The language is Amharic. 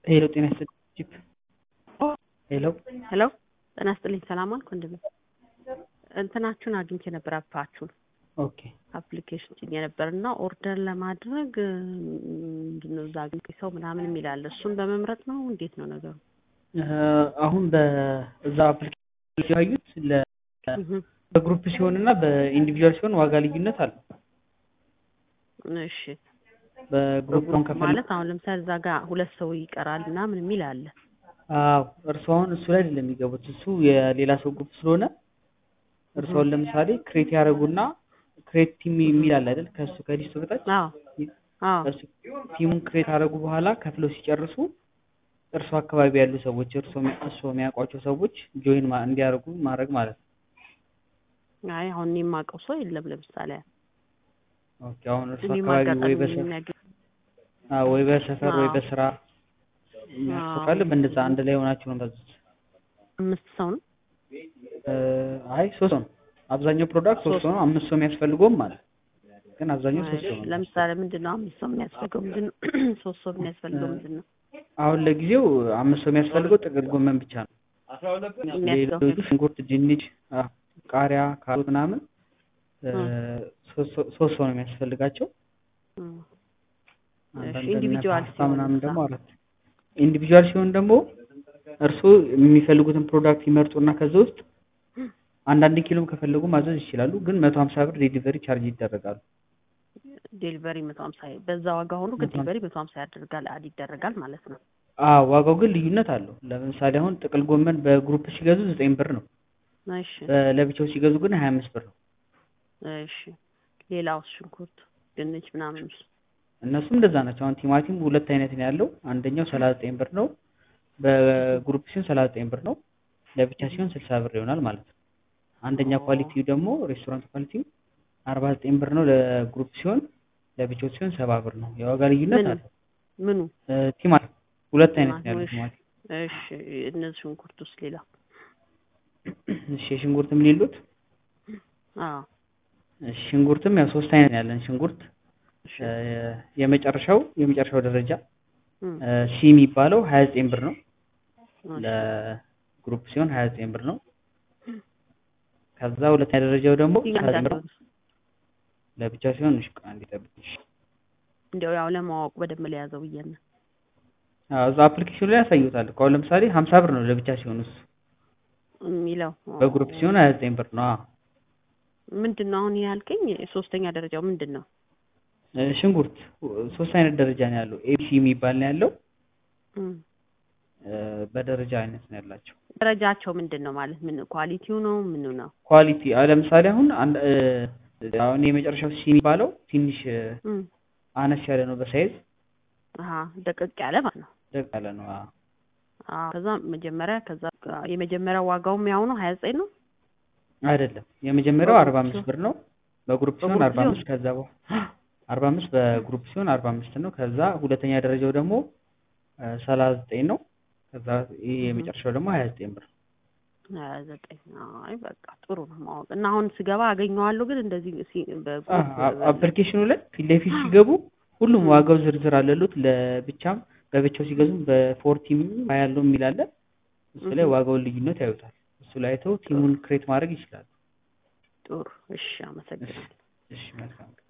ሄሎ ጤና ይስጥልኝ ሄሎ ሄሎ ጤና ይስጥልኝ ሰላም አልኩ ወንድሜ እንትናችሁን አግኝቼ ነበር አፓችሁን ኦኬ አፕሊኬሽን ጭኜ ነበር እና ኦርደር ለማድረግ ምንድን ነው እዛ አግኝቼ ሰው ምናምን የሚል አለ እሱን በመምረጥ ነው እንዴት ነው ነገሩ አሁን በዛ አፕሊኬሽን ያዩት ለ በግሩፕ ሲሆን እና በኢንዲቪጁዋል ሲሆን ዋጋ ልዩነት አለው እሺ በግሩፕ አሁን ከፈለ ማለት አሁን ለምሳሌ እዛ ጋር ሁለት ሰው ይቀራል ምናምን የሚል አለ አዎ እርሱ አሁን እሱ ላይ አይደለም የሚገቡት እሱ የሌላ ሰው ግሩፕ ስለሆነ እርሱ አሁን ለምሳሌ ክሬት ያደርጉና ክሬት ቲም የሚል አለ አይደል ከእሱ ከሊስቱ በታች አዎ አዎ እሱ ቲሙን ክሬት አደረጉ በኋላ ከፍለው ሲጨርሱ እርሱ አካባቢ ያሉ ሰዎች እርሱ እሱ የሚያውቋቸው ሰዎች ጆይን እንዲያደርጉ ማድረግ ማለት ነው አይ አሁን እኔ የማውቀው ሰው የለም ለምሳሌ ኦኬ አሁን እርሱ እኔም አካባቢ ወይ አጋጣሚ በሰፈር የሚያገኝ አዎ ወይ በሰፈር ወይ አዎ። በስራ የሚያውቅ ሰው አዎ። ካለ በእንደዛ አንድ ላይ ሆናችሁ ነው የምታዙት አምስት ሰው ነው እ አይ ሶስት ሰው ነው አብዛኛው ፕሮዳክት ሶስት ሰው ነው አምስት ሰው የሚያስፈልገውም ማለት ግን አብዛኛው ሶስት ሰው ነው ለምሳሌ ምንድን ነው አምስት ሰው የሚያስፈልገው ምንድን ነው ሶስት ሰው የሚያስፈልገው ምንድን ነው አሁን ለጊዜው አምስት ሰው የሚያስፈልገው ጥቅል ጎመን ብቻ ነው የሚያስፈልገው ሌሎቹ ሽንኩርት ድንች አ፣ ቃሪያ ካሮት ምናምን እ፣ ሶስት ሰው- ሶስት ሰው ነው የሚያስፈልጋቸው እም። አንዳንድ ኢንዲቪጁዋል ፓስታ ሲሆን ምናምን እሳ? ደግሞ አራት ኢንዲቪጁዋል ሲሆን ደግሞ እርስዎ የሚፈልጉትን ፕሮዳክት ይመርጡና ከዛ ውስጥ አንዳንድ ኪሎም ከፈለጉ ማዘዝ ይችላሉ ግን መቶ ሀምሳ ብር ዴሊቨሪ ቻርጅ ይደረጋሉ ዴሊቨሪ መቶ ሀምሳ በዛ ዋጋ ሆኖ ግን መቶ ሀምሳ ዴሊቨሪ መቶ ሀምሳ ያደርጋል አድ ይደረጋል ማለት ነው አዎ ዋጋው ግን ልዩነት አለው ለምሳሌ አሁን ጥቅል ጎመን በግሩፕ ሲገዙ ዘጠኝ ብር ነው እሺ ለብቻው ሲገዙ ግን ሀያ አምስት ብር ነው እሺ ሌላው ሽንኩርት ድንች ምናምን እነሱም እንደዛ ናቸው አሁን ቲማቲም ሁለት አይነት ነው ያለው አንደኛው ሰላሳ ዘጠኝ ብር ነው በግሩፕ ሲሆን ሰላሳ ዘጠኝ ብር ነው ለብቻ ሲሆን ስልሳ ብር ይሆናል ማለት ነው አንደኛ ኦ። ኳሊቲው ደግሞ ሬስቶራንት ኳሊቲው አርባ ዘጠኝ ብር ነው ለግሩፕ ሲሆን ለብቻው ሲሆን ሰባ ብር ነው የዋጋ ልዩነት ምኑ? አለው ምኑ እ፣ ቲማቲም ሁለት አይነት ነው ያለው ቲማቲም፣ ቲማቲም እሺ እነዚህ ሽንኩርት ውስጥ ሌላ እሺ ሽንኩርትም ሌሉት አዎ እሺ ሽንኩርትም ያው ሶስት አይነት ነው ያለን ሽንኩርት እሺ እ፣ የመጨረሻው የመጨረሻው ደረጃ እም፣ እ፣ ሲ የሚባለው ሀያ ዘጠኝ ብር ነው እሺ። ለግሩፕ ሲሆን ሀያ ዘጠኝ ብር ነው ከዛ ሁለተኛ ደረጃው ደግሞ ሰላሳ ዘጠኝ ብር ነው ለብቻ ሲሆን እሺ ቆይ አንዴ ጠብቂኝ እንዲያው ያው ለማወቅ በደንብ ለያዘው ብዬ ነው አዎ እዛ አፕሊኬሽኑ ላይ ያሳዩታል እኮ አሁን ለምሳሌ ሀምሳ ብር ነው ለብቻ ሲሆን እሱ የሚለው በግሩፕ ሲሆን ሀያ ዘጠኝ ብር ነው አዎ ምንድን ነው አሁን ያልከኝ ሶስተኛ ደረጃው ምንድን ነው እ፣ ሽንኩርት ሶስት አይነት ደረጃ ነው ያለው ኤቢሲ የሚባል ነው ያለው እም፣ እ፣ በደረጃ አይነት ነው ያላቸው ደረጃቸው ምንድን ነው ማለት ምን ኳሊቲው ነው ምኑ ነው ኳሊቲ አሁን ለምሳሌ አሁን አንድ እ፣ አሁን የመጨረሻው ሲ የሚባለው ትንሽ እ፣ እም፣ አነስ ያለ ነው በሳይዝ አሀ ደቀቅ ያለ ማለት ነው ደቅ ያለ ነው አዎ አዎ ከዛ መጀመሪያ ከዛ የመጀመሪያው ዋጋውም ያው ነው ሀያ ዘጠኝ ነው አይደለም የመጀመሪያው በግሩፕ አርባ አምስት ሲሆን- ብር ነው በግሩፕ ሲሆን በግሩፕ አርባ አምስት ከዛ በኋላ አርባ አምስት በግሩፕ ሲሆን አርባ አምስት ነው ከዛ ሁለተኛ ደረጃው ደግሞ ሰላሳ ዘጠኝ ነው ከዛ ይህ የመጨረሻው ደግሞ ሀያ ዘጠኝ ብር ሀያ ዘጠኝ አይ በቃ ጥሩ ነው ማወቅ እና አሁን ስገባ አገኘዋለሁ ግን እንደዚህ ሲ- በግሩፕ አፕሊኬሽኑ ላይ ፊት ለፊት ሲገቡ ሁሉም ዋጋው ዝርዝር አለሉት ለብቻም በብቻው ሲገዙም በፎርቲም ያለው የሚል አለ እሱ ላይ ዋጋውን ልዩነት ያዩታል እሱ ላይ አይተው ቲሙን ክሬት ማድረግ ይችላሉ ጥሩ እሺ አመሰግናለሁ እሺ መልካም